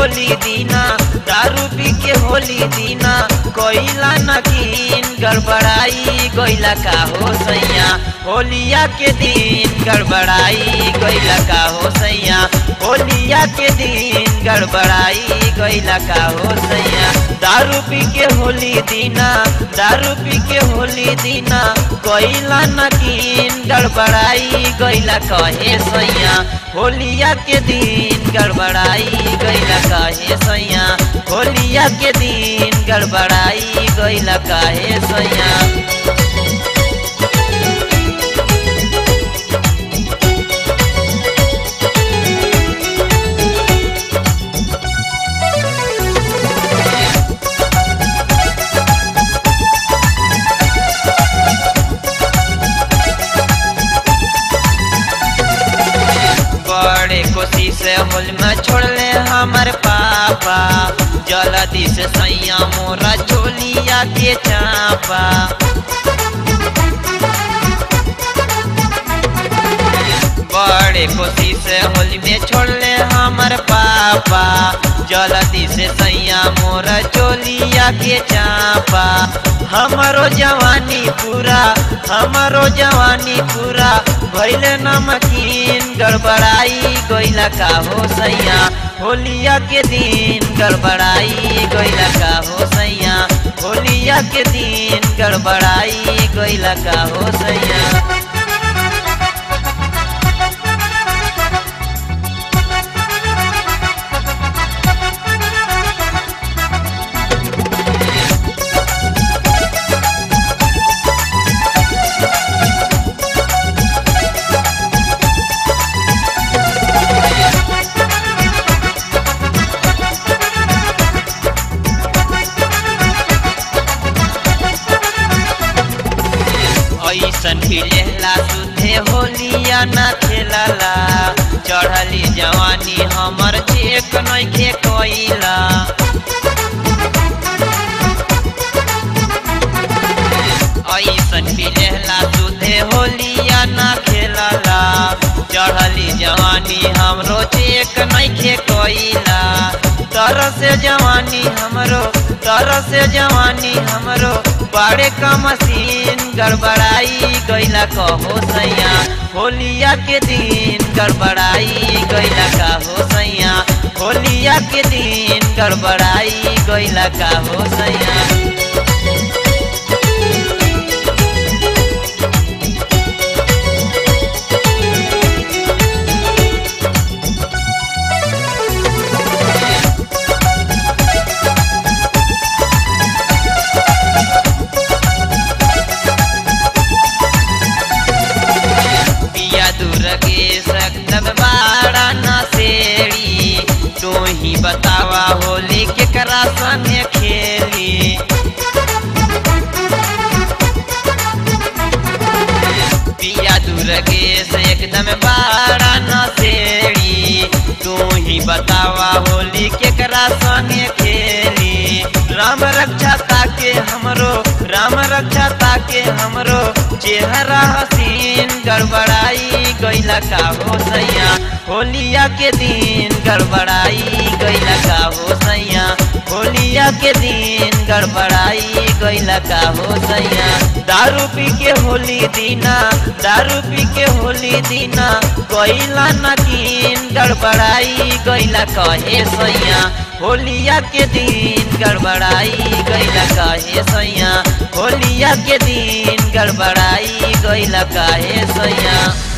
होली दीना दारू पी के होली दीना कोइला नकीन गड़बड़ाई गइला का हो सैया होलिया के दिन गड़बड़ाई गइला का हो सैया होलिया के दिन गड़बड़ाई गइला का हो सैया दारू पी के होली दीना दारू पी के होली दीना कोइला नकीन गड़बड़ाई गइला कहे सैया होलिया के दिन गड़बड़ाई गइला कहे सैया होलिया के दिन गड़बड़ाई गइला कहे सैया बड़े कोशिश होल में छोड़ले हमर पापा जल्दी से सैया मोरा चोलिया के चापा बड़े कोशिश होल में छोड़ले हमर पापा जल्दी से सैया मोरा चोलिया के चापा हमारो जवानी पूरा हमारो जवानी पूरा भैले नमकीन गड़बड़ाई गइला का हो सैया होलिया के दिन गड़बड़ाई गइला का हो सैया होलिया के दिन गड़बड़ाई गइला का हो सैया ऐसन फिलेला सुधे होलिया न खेलला चढ़ली जवानी हमर चेक नइखे कइला ऐसन फिलेला सुधे होलिया न खेलला चढ़ली जवानी हमरो चेक नइखे कइला तरह से जवानी हमरो तरह से जवानी हमरो बड़े का मशीन गड़बड़ाई गइला कहो सैया होलिया के दिन गड़बड़ाई गइला का हो सैया होलिया के दिन गड़बड़ाई गइला का हो सैया पिया दुर्गे सकलब बाड़ा नसेड़ी तू ही बतावा होली केकरा संगे खेली पिया दुर्गे से एकदम बाड़ा नसेड़ी तू ही बतावा होली केकरा संगे खेली राम रक्षा ताके हमरो राम रक्षा ताके हमरो चेहरा हसीन गड़बड़ाई गइला का हो सैया होलिया के दिन गड़बड़ाई गइला का हो सैया होलिया के दिन गड़बड़ाई गइला का हो सैया दारू पी के होली दीना दारू पी के होली दीना गइला नकीन गड़बड़ाई गइला कहे सैया होलिया के दिन गड़बड़ाई गइला कहे सैया होलिया के दिन गड़बड़ाई गइला कहे सैया